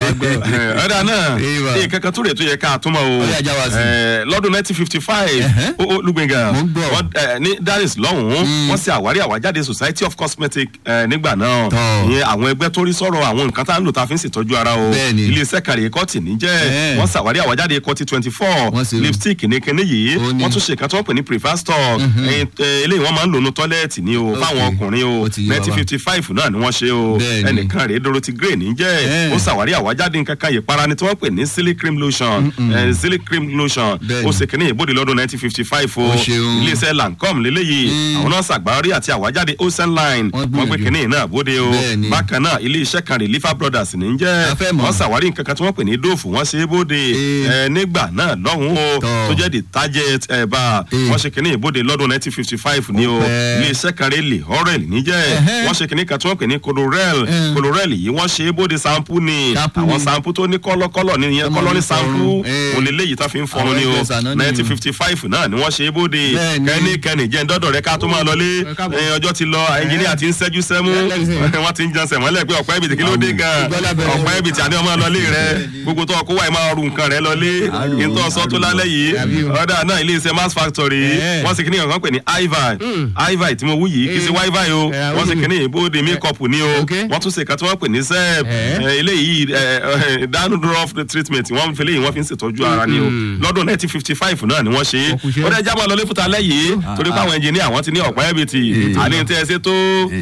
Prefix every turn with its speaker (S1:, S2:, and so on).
S1: máa gbọ́.
S2: ọ̀dà náà
S1: Ìwà.
S2: ní kankan tó rè tó yẹ ká túmọ̀ o
S1: Ó yá, já wa sí.
S2: Eh, lọ́dún nineteen fifty five
S1: Ẹ̀hẹ́.
S2: ó ó lùgbẹ̀ngà
S1: Mo ń gbọ́.
S2: wọ́n, eh, ní Dallas lọ́hùn-ún wọ́n ṣe àwárí àwájáde Society of Cosmetic eh, nígbà náà
S1: Tọ́.
S2: ìyẹn àwọn ẹgbẹ́ tó rí sọ̀rọ̀ àwọn nǹkan tá à ń lò tá a fi ń ṣètọ́jú ara o
S1: Bẹ́ẹ̀ni.
S2: iléeṣẹ́ kàrí kọ́tì níjẹ́
S1: Ẹ̀.
S2: wọ́n ṣàwárí àwájáde kọ́tì twenty four
S1: Wọ́n ṣe o.
S2: lipstick ní kinní yìí
S1: Ó ní.
S2: wọ́n tún ṣe nǹkan tí wọ́n pè ní prefer stock ẹ̀yìn, eh, eléyìí wọ́n máa ń lò ní tọ́lẹ́ẹ̀tì ni o
S1: Ok.
S2: fáwọn ọkùnrin o
S1: Ó ti yé wa
S2: nineteen fifty five náà ni wọ́n ṣe o
S1: Bẹ́ẹ̀ni.
S2: ẹnìkan rèé Dorothy Gray níjẹ́
S1: Ẹ̀.
S2: ó ṣàwárí àwájáde nǹkan kan ìpara ni tí wọ́n pè ní silly cream lotion eh, silly cream lotion
S1: Bẹ́ẹ̀ni.
S2: ó ṣe kínní ìbòdì lọ́dún nineteen fifty five o
S1: Ó ṣeun.
S2: iléeṣẹ́ Lancome lélẹ́yìí àwọn náà ṣàgbárí àti àwájáde ocean line
S1: Wọ́n
S2: wọ́n gbé
S1: gbìyànjú.
S2: kínní náà bóde o
S1: Bẹ́ẹ̀ni.
S2: bákan náà iléeṣẹ́ kan rè Lifa Brothers ní jẹ́
S1: A fẹ́ mọ̀.
S2: wọ́n ṣàwárí nǹkan kan tí wọ́n pè ní dóòfù wọ́n ṣe é bóde
S1: Eh.
S2: eh, nígbà náà lọ́hùn o
S1: Tọ́.
S2: tó jẹ́ detergent ẹ̀ bá
S1: Eh.
S2: wọ́n ṣe kínní ìbòdì lọ́dún nineteen fifty five ni o
S1: Ó pẹ́.
S2: iléeṣẹ́ kan rè lè horel níjẹ́
S1: Ẹ̀hẹ́.
S2: wọ́n ṣe kínní kan tí wọ́n pè ní colorel
S1: Eh.
S2: colorel yìí wọ́n ṣe é bóde sampo ni
S1: Sampo
S2: àwọn
S1: ni.
S2: sampo tó ní kọ́lọ́kọ́lọ́ ní ìyẹn
S1: Ọmọ
S2: kọ́lọ́ ní
S1: mi
S2: sampo
S1: fọrun. Eh.
S2: òun lè léyìí tá fi ń fọrun
S1: Àwọn
S2: ni o
S1: ẹgbẹ́ sànán ni o.
S2: nineteen fifty five náà ni wọ́n ṣe é bóde
S1: Bẹ́ẹ̀ni.
S2: kẹ́nikẹ́ni jẹ́ ńdọ́dọ̀ rẹ ká tó máa lọlé
S1: Ẹ káàbọ̀.
S2: Eh, ọjọ́ ti lọ ẹnjìníà ti ń ṣẹ́jú sẹ́mú
S1: Lẹ́sìn.
S2: wọ́n ti ń jẹun sẹ̀mọ́lẹ̀ pé ọ̀pẹ́ ibìtì kí ló dé gan
S1: Ìgbọ́ lábẹ́rẹ́.
S2: ọ̀pẹ́ ibìtì àní ọmọ lọlé rẹ gbogbo tó ọkọ wáyé máa ru nǹkan rẹ lọlé ìtọ́ sọ tó lálẹ́ yìí
S1: Àbí o.
S2: ọ̀dà náà ilé iṣẹ́ mass factory
S1: Eh.
S2: wọ́n sì kíní kan pè ní ivi ivi tí mo wú yìí kì í ṣe
S1: Eh.
S2: wifi o
S1: Eh,
S2: wọ́n sì
S1: wúlò.
S2: kíní ìbòde makeup ni o
S1: Ok.
S2: wọ́n tún ṣe kan tí wọ́n pè ní sep
S1: Eh.
S2: eléyìí dandruff treatment wọ́n fi léyìí wọ́n fi ń ṣètọ́jú ara ni o lọ́dún nineteen fifty five náà ni wọ́n ṣe é
S1: Ọkùnṣẹ́.
S2: ó dẹ́ jábọ̀ lọ́lé fúta lẹ́yìn torí pé àwọn ẹnjìníà wọ́n ti ní ọ̀pẹ́ ibìtì àní tẹ́ ẹ ṣe tó